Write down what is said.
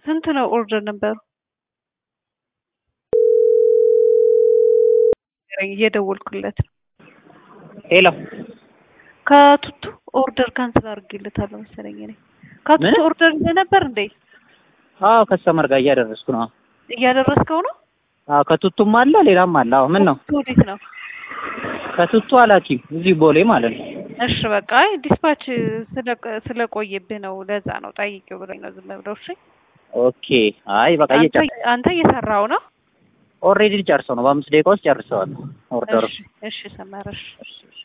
ስንት ነው ኦርደር ነበሩ? እየደወልኩለት ነው። ሄሎ ከቱቱ ኦርደር ካንስል አድርጌለታለሁ መሰለኝ እኔ። ከቱቱ ምን? ኦርደር ይዘህ ነበር እንዴ? አዎ ከስተመር ጋር እያደረስኩ ነው። እያደረስከው ነው? አዎ ከቱቱም አለ ሌላም አለ። አዎ ምን ነው ቱቱ ወዴት ነው? ከቱቱ አላኪ እዚህ ቦሌ ማለት ነው። እሺ በቃ አይ ዲስፓች ስለ- ስለቆየብህ ነው ለዛ ነው ጠይቄው ብሎኝ ነው ዝም ብለው። እሺ ኦኬ አይ በቃ አንተ እየጨር አንተ እየሰራው ነው? ኦልሬዲ ጨርሰው ነው በአምስት ደቂቃ ውስጥ ጨርሰዋል ኦርደሩ። እሺ እሺ ሰመረሽ እሺ፣ እሺ።